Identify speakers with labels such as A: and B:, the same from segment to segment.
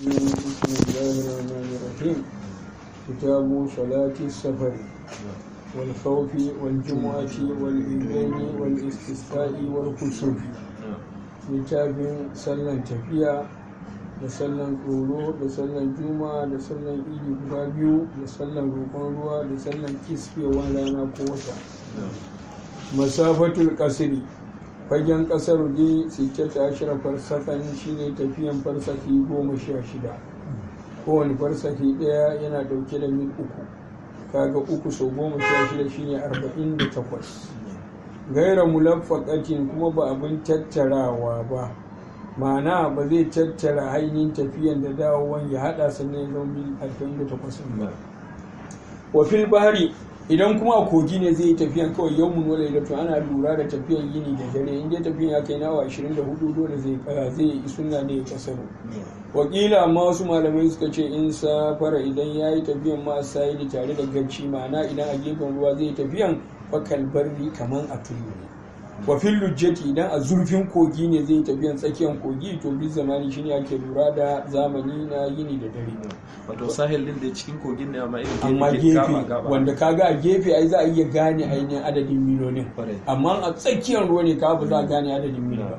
A: بسم الله الرحمن الرحيم كتاب صلاة السفر والخوف والجمعة والإذن والاستسقاء والكسوف littafin sallan tafiya da sallan tsoro da sallan juma da sallan idi guda biyu da sallan roƙon ruwa da sallan kiskewar rana ko wata masafatul kasiri fagen kasar dai sittata ashirar farsakan shine tafiyan farsaki goma sha shida kowane farsaki ɗaya yana ɗauke da mil uku kaga uku sau goma sha shida shine arba'in da takwas gaira mulaffaqatin kuma ba abin tattarawa ba ma'ana ba zai tattara ainihin tafiyan da dawowan ya hada sannan ya zama mil arba'in da takwas ba wa fil bahari idan kuma a kogi ne zai yi tafiyan kawai yau mun wala da ana lura da tafiyan yini da dare in dai tafiyan ya kai nawa 24 dole zai kara zai yi sunna ne ya kasaro wakila amma wasu malamai suka ce in safara idan ya yi tafiyan ma sai tare da garci ma'ana idan a gefen ruwa zai yi tafiyan fakal barri kaman a tudu ne wa fil lujjati idan a zurfin kogi ne zai tafiyan tsakiyar kogi to bi zamani shine ake lura da zamani na yini da dare
B: wato sahel din da cikin kogin ne amma irin
A: amma
B: ke
A: gefe
B: gaba gaba
A: wanda kaga a gefe ai za a iya gane ainihin adadin milonin
B: Kwarai.
A: amma a tsakiyar ruwa ne ka ba za a gane adadin mil ba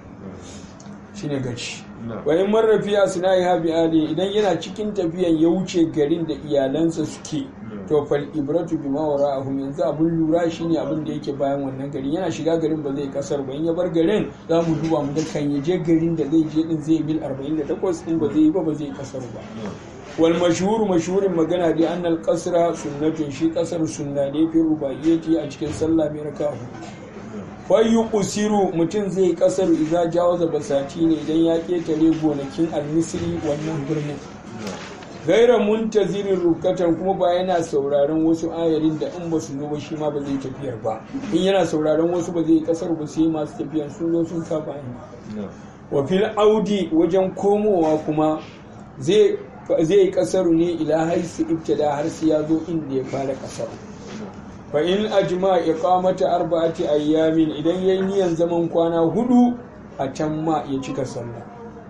A: shine gaci wa in marrafiya suna yi habi ali idan yana cikin tafiyan ya wuce garin da iyalansa suke to fal ibratu bima wara'ahum yanzu abin lura shine abin da yake bayan wannan garin yana shiga garin ba zai kasar ba in ya bar garin za mu duba mu ga kan ya je garin da zai je din zai mil 48 in ba zai yi ba ba zai kasar ba wal mashhur mashhurin magana dai annal qasra sunnatun shi kasar sunna ne fi rubaiyati a cikin sallah mai raka'a fayu usiru mutum zai kasar idan jawaza basati ne idan ya ketare gonakin almisri wannan birnin gaira muntazirin rukatan kuma ba yana sauraron wasu ayarin da in ba su zo ba shi ma ba zai tafiyar ba in yana sauraron wasu ba zai kasar ba sai masu tafiyan sun zo sun kafa ne wa fil audi wajen komowa kuma zai zai kasaru ne ila haisu ibtada har sai ya zo inda ya fara kasar fa in ajma iqamata arba'ati ayyamin idan yayi niyan zaman kwana hudu a can ma ya cika sallah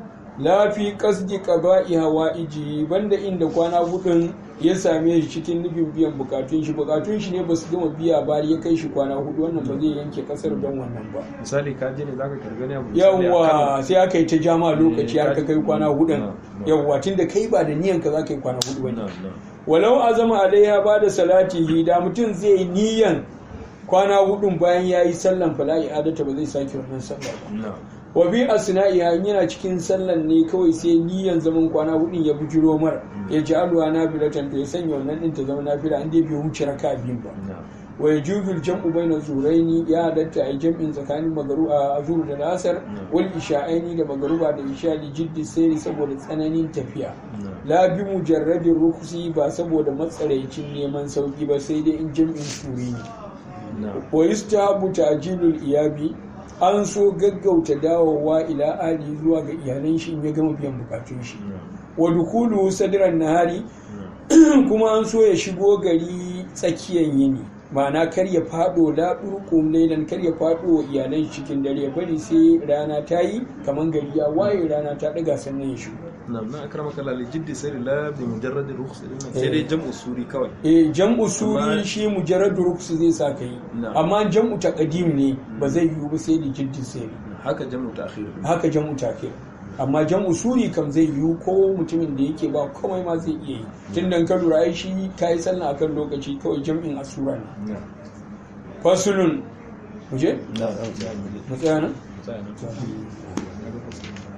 A: la fi qasdi qada'i hawaiji banda inda kwana hudun ya same shi cikin nufin biyan bukatun shi bukatun shi ne ba su gama biya ba ya kai shi kwana hudu wannan ba zai yanke kasar don wannan ba
B: misali ka je ne zaka karbi ne abu misali a
A: yawwa
B: Kano.
A: sai aka yi ta jama lokaci har ka kai kwana hudun
B: Na, na.
A: yawwa tunda kai ba da niyan ka za ka yi kwana hudu ba ne
B: Na, na.
A: walau azama alaiha ba da salatihi da mutum zai yi niyan kwana hudun bayan ya yi sallan fala'i adata ba zai sake wannan sallah ba
B: Na.
A: wa bi asna'iha in yana cikin sallan ne kawai sai niyan zaman kwana hudun ya bujiro mar ya ji alwa na bilatan to ya sanya wannan din ta zama nafila an dai bai wuce raka biyu ba
B: Na.
A: wa yajuzu jam'u baina zuraini ya halatta a jam'in tsakanin magaru a azur da lasar wal isha'aini da magaruba da isha li jiddi sayri saboda tsananin tafiya
B: Na.
A: la bi mujarradin rukusi ba saboda matsaraicin neman sauki ba sai dai in jam'in shuri ne
B: Na.
A: wa yustahabu ta'jilul iyabi an so gaggauta dawowa ila ali zuwa ga iyalan shi in ya gama biyan bukatun shi
B: Na.
A: wa dukulu sadran nahari kuma an so ya shigo gari tsakiyan yini ma'ana kar ya fado la durqum laylan kar ya fado wa iyalan shi cikin dare ya bari sai rana ta yi kaman gari ya waye rana ta daga sannan ya shigo
B: Na. Na akramaka Allah li jiddi sirri la bi mujarrad rukhs sai dai jam'u suri kawai
A: eh jam'u suri
B: Amma-
A: shi mujarradu rukhs zai sa kai
B: Na'am.
A: amma jam'u taqdim ne ba zai yiwu ba sai da jiddin sai
B: haka jam'u ta'khir
A: haka jam'u takir amma jam'u suri kam zai yiwu ko mutumin da yake ba komai ma zai iya yi tun da ka lura ai shi ka yi sallah akan lokaci kawai jam'in asura ne
B: Na.
A: fasulun muje
B: Na.
A: mu tsaya nan
B: Tsaya nan.